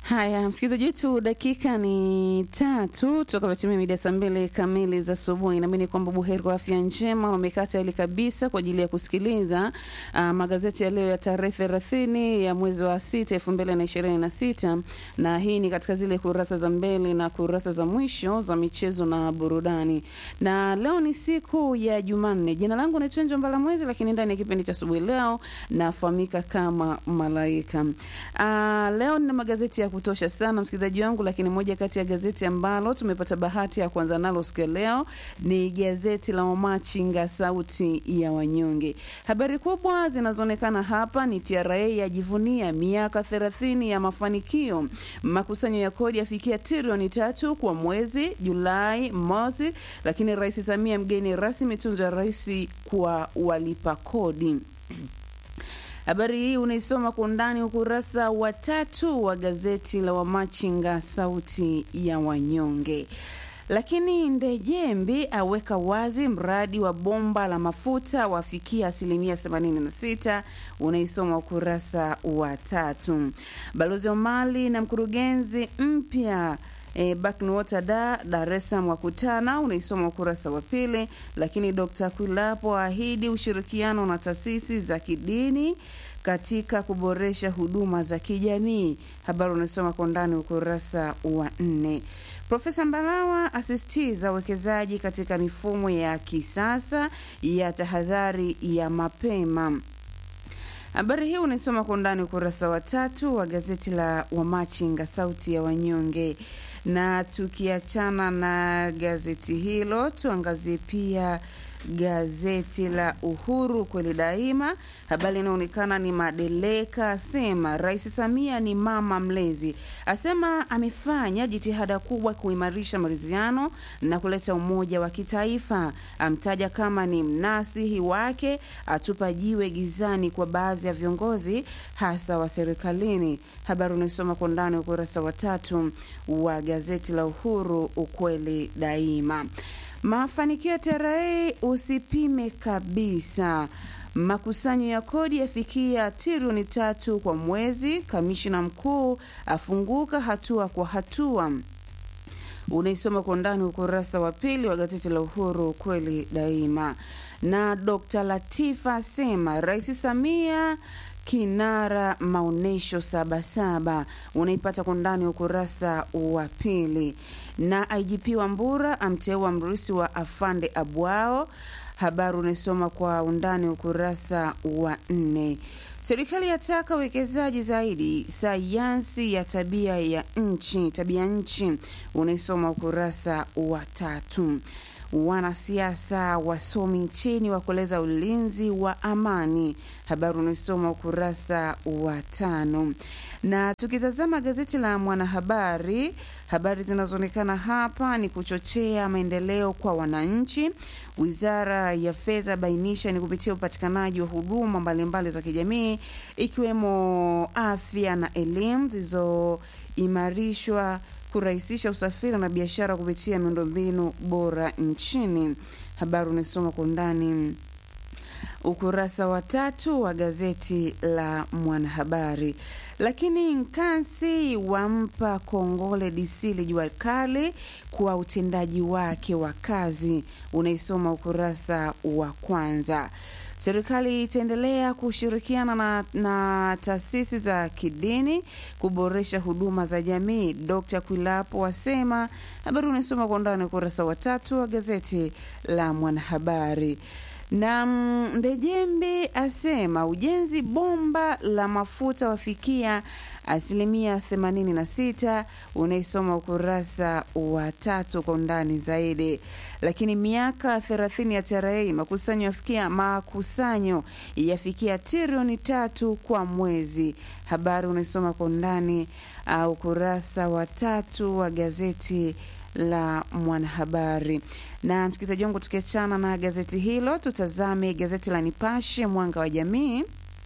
Haya, msikilizaji wetu, dakika ni tatu toka vatimia mida saa mbili kamili za asubuhi. Naamini kwamba buheri kwa afya njema, wamekaa tayari kabisa kwa ajili ya kusikiliza uh, magazeti ya leo ya tarehe thelathini ya mwezi wa sita elfu mbili na ishirini na sita na hii ni katika zile kurasa za mbele na kurasa za mwisho za michezo na burudani. Na leo ni siku ya Jumanne. Jina langu naitwa Njo Mbala Mwezi, lakini ndani ya kipindi cha asubuhi leo nafahamika kama Malaika. Uh, leo nina magazeti ya kutosha sana msikilizaji wangu, lakini moja kati ya gazeti ambalo tumepata bahati ya kuanza nalo siku ya leo ni gazeti la Wamachinga, sauti ya wanyonge. Habari kubwa zinazoonekana hapa ni TRA yajivunia miaka thelathini ya mafanikio, makusanyo ya kodi yafikia trilioni tatu kwa mwezi Julai mosi, lakini Rais Samia mgeni rasmi tunzo ya rais kwa walipa kodi. Habari hii unaisoma kwa undani ukurasa wa tatu wa gazeti la Wamachinga sauti ya wanyonge. Lakini Ndejembi aweka wazi mradi wa bomba la mafuta wafikia asilimia 86, unaisoma ukurasa wa tatu. Balozi wa Mali na mkurugenzi mpya E, Backwater da Dar es Salaam wakutana, unaisoma ukurasa wa pili. Lakini Dr. Kwilapo ahidi ushirikiano na taasisi za kidini katika kuboresha huduma za kijamii. Habari unasoma kwa ndani ukurasa wa nne. Profesa Mbarawa asisitiza uwekezaji katika mifumo ya kisasa ya tahadhari ya mapema. Habari hii unaisoma kwa undani ukurasa wa tatu wa gazeti la Wamachinga sauti ya wanyonge. Na tukiachana na gazeti hilo, tuangazie pia gazeti la Uhuru kweli daima. Habari inaonekana ni Madeleka asema Rais Samia ni mama mlezi, asema amefanya jitihada kubwa kuimarisha maridhiano na kuleta umoja wa kitaifa, amtaja kama ni mnasihi wake, atupa jiwe gizani kwa baadhi ya viongozi hasa wa serikalini. Habari unaisoma kwa ndani ukurasa wa tatu wa gazeti la Uhuru ukweli daima. Mafanikio ya TRA usipime kabisa. Makusanyo ya kodi yafikia trilioni tatu kwa mwezi. Kamishina mkuu afunguka hatua kwa hatua. Unaisoma kwa ndani ukurasa wa pili wa gazeti la Uhuru kweli daima. Na Dr. Latifa asema Rais Samia kinara maonyesho Sabasaba, unaipata kwa ndani ukurasa wa pili. Na IGP Wambura amteua mrusi wa afande Abwao, habari unaisoma kwa undani ukurasa wa nne. Serikali yataka uwekezaji zaidi sayansi ya tabia ya nchi tabia nchi, unaisoma ukurasa wa tatu. Wanasiasa wasomi nchini wa kueleza ulinzi wa amani, habari unaosoma ukurasa wa tano. Na tukitazama gazeti la Mwanahabari, habari zinazoonekana hapa ni kuchochea maendeleo kwa wananchi. Wizara ya Fedha bainisha ni kupitia upatikanaji wa huduma mbalimbali za kijamii ikiwemo afya na elimu zilizoimarishwa kurahisisha usafiri na biashara kupitia miundombinu bora nchini. Habari unasoma kwa undani ukurasa wa tatu wa gazeti la Mwanahabari. Lakini Nkansi wampa kongole DC Lijua Kali kwa utendaji wake wa kazi, unaisoma ukurasa wa kwanza. Serikali itaendelea kushirikiana na, na taasisi za kidini kuboresha huduma za jamii. Dr. Kwilapo asema. Habari unasoma kwa undani ukurasa wa tatu wa gazeti la Mwanahabari na Ndejembe asema ujenzi bomba la mafuta wafikia asilimia 86. Unaisoma ukurasa wa tatu kwa undani zaidi. Lakini miaka 30 ya TRA makusanyo yafikia makusanyo yafikia trilioni tatu kwa mwezi. Habari unaisoma kwa undani uh, ukurasa wa tatu wa gazeti la Mwanahabari. Na msikilizaji wangu, tukiachana na gazeti hilo, tutazame gazeti la Nipashe Mwanga wa Jamii.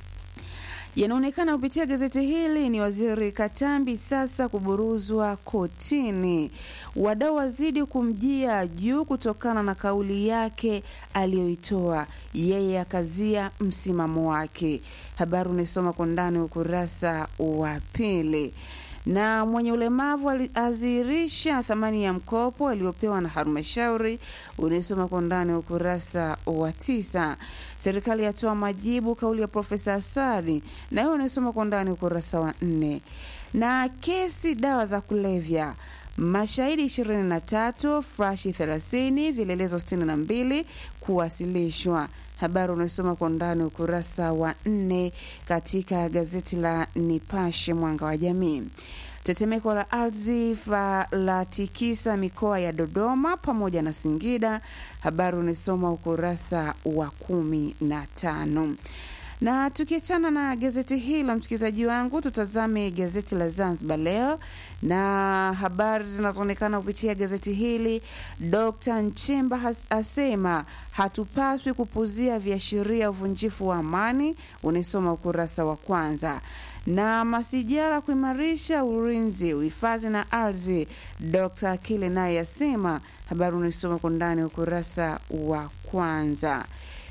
Yanaonekana kupitia gazeti hili ni waziri Katambi sasa kuburuzwa kotini. Wadau wazidi kumjia juu kutokana na kauli yake aliyoitoa, yeye akazia msimamo wake. Habari unaisoma kwa ndani ukurasa wa pili na mwenye ulemavu aliazirisha thamani ya mkopo aliyopewa na halmashauri. Unaisoma kwa undani wa ukurasa wa tisa. Serikali yatoa majibu kauli ya Profesa Asadi, na hiyo unaisoma kwa undani ukurasa wa nne. Na kesi dawa za kulevya mashahidi 23 frashi 30 vielelezo 62 kuwasilishwa. Habari unaosoma kwa undani ukurasa wa nne katika gazeti la Nipashe Mwanga wa Jamii. Tetemeko la ardhi la tikisa mikoa ya Dodoma pamoja na Singida. Habari unaisoma ukurasa wa kumi na tano na tukiachana na gazeti hili la msikilizaji wangu, tutazame gazeti la Zanzibar Leo na habari zinazoonekana kupitia gazeti hili. Dkt Nchemba asema hatupaswi kupuzia viashiria uvunjifu wa amani, unaisoma ukurasa wa kwanza na masijara kuimarisha ulinzi, uhifadhi na ardhi. Dkt Akili naye asema, habari unaisoma kwa ndani ukurasa wa kwanza.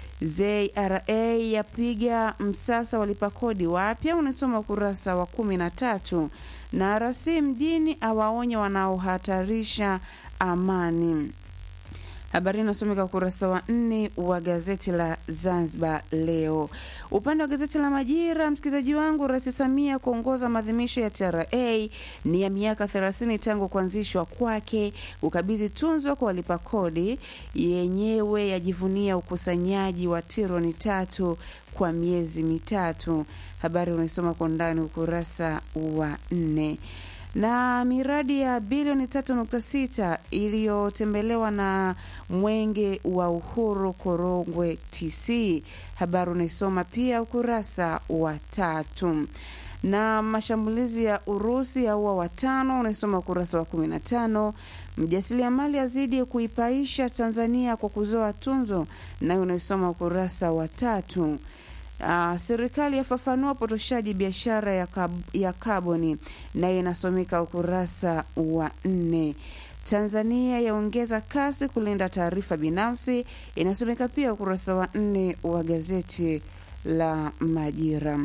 ZRA yapiga msasa walipa kodi wapya, unasoma ukurasa wa kumi na tatu. Na rasi mjini awaonya wanaohatarisha amani. Habari inasomeka ukurasa wa nne wa gazeti la Zanzibar Leo. Upande wa gazeti la Majira, msikilizaji wangu, Rais Samia kuongoza maadhimisho ya TRA ni ya miaka 30 tangu kuanzishwa kwake, kukabidhi tunzo kwa walipa kodi, yenyewe yajivunia ukusanyaji wa trilioni tatu kwa miezi mitatu. Habari unaisoma kwa undani ukurasa wa nne na miradi ya bilioni 3.6 iliyotembelewa na Mwenge wa Uhuru Korongwe TC. Habari unaisoma pia ukurasa wa tatu. Na mashambulizi ya Urusi yaua watano, unaisoma ukurasa wa 15. Mjasiriamali azidi kuipaisha Tanzania kwa kuzoa tunzo, nayo unaisoma ukurasa wa tatu. Uh, serikali yafafanua upotoshaji biashara ya, kab ya kaboni nayo inasomeka ukurasa wa nne. Tanzania yaongeza kasi kulinda taarifa binafsi inasomeka pia ukurasa wa nne wa gazeti la Majira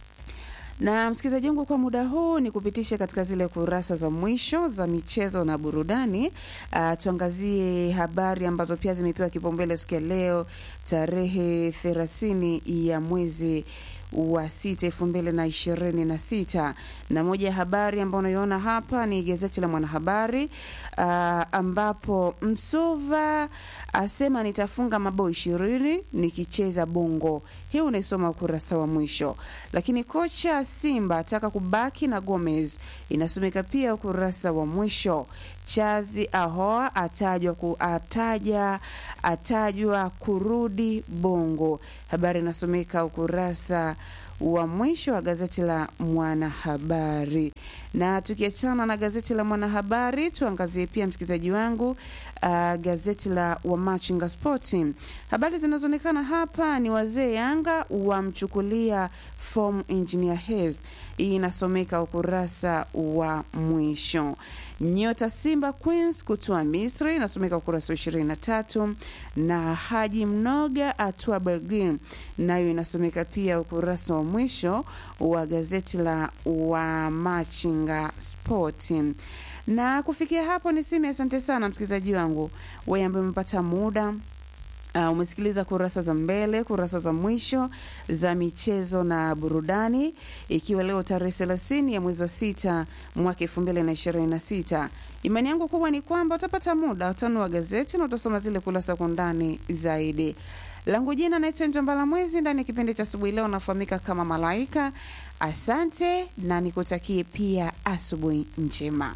na msikilizaji wangu, kwa muda huu ni kupitisha katika zile kurasa za mwisho za michezo na burudani. Uh, tuangazie habari ambazo pia zimepewa kipaumbele siku ya leo tarehe thelathini ya mwezi wa sita elfu mbili na ishirini na sita na moja ya habari ambayo unaiona hapa ni gazeti la Mwanahabari uh, ambapo Msuva asema nitafunga mabao ishirini nikicheza Bongo. Hii unaisoma ukurasa wa mwisho, lakini kocha Simba ataka kubaki na Gomez inasomeka pia ukurasa wa mwisho. Chazi Ahoa atajwa ku, ataja atajwa kurudi Bongo. Habari inasomeka ukurasa wa mwisho wa gazeti la Mwanahabari. Na tukiachana na gazeti la Mwanahabari, tuangazie pia msikilizaji wangu, uh, gazeti la Wamachinga Spoti. Habari zinazoonekana hapa ni wazee Yanga wamchukulia form engineer Hez. Hii inasomeka ukurasa wa mwisho. Nyota Simba Queens kutoa Misri inasomeka ukurasa wa ishirini na tatu na Haji Mnoga atua Belgin nayo inasomeka pia ukurasa wa mwisho wa gazeti la Wamachinga Spoti. Na kufikia hapo niseme asante sana msikilizaji wangu wewe ambaye umepata muda Uh, umesikiliza kurasa za mbele, kurasa za mwisho za michezo na burudani, ikiwa leo tarehe thelathini ya mwezi wa sita mwaka elfu mbili na ishirini na sita. Imani yangu kubwa ni kwamba utapata muda utanua gazeti na utasoma zile kurasa kwa undani zaidi. Langu jina naitwa Njombala Mwezi, ndani ya kipindi cha asubuhi leo nafahamika kama Malaika. Asante na nikutakie pia asubuhi njema.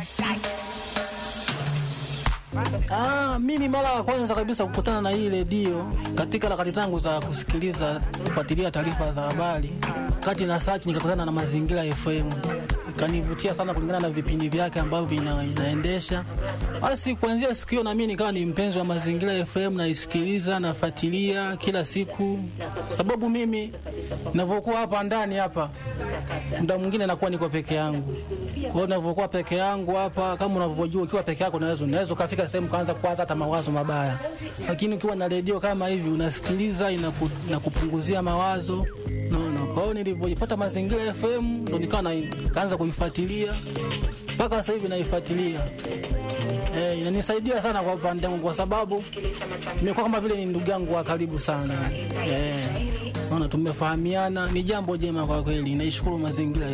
Ah, mimi mara ya kwanza kabisa kukutana na hii redio katika harakati zangu za kusikiliza kufuatilia taarifa za habari, kati na search nikakutana na Mazingira FM, ikanivutia sana kulingana na vipindi vyake ambavyo vina, inaendesha. Basi kuanzia siku hiyo na mimi nikawa ni mpenzi wa Mazingira FM, naisikiliza nafuatilia kila siku, sababu mimi ninavyokuwa hapa ndani hapa muda mwingine nakuwa niko peke yangu. Kwa hiyo ninavyokuwa peke yangu hapa, kama unavyojua, ukiwa peke yako unaweza unaweza ukafika sehemu kaanza kuwaza hata mawazo mabaya, lakini ukiwa na redio kama hivi unasikiliza, inaku, inakupunguzia mawazo naona. Kwa hiyo nilivyojipata Mazingira FM ndo nikawa na- kaanza kuifuatilia mpaka sasa hivi naifuatilia. Eh, inanisaidia sana kwa upande wangu kwa sababu nimekuwa kama vile ni ndugu yangu wa karibu sana. Eh, naona tumefahamiana, ni jambo jema kwa kweli. Naishukuru Mazingira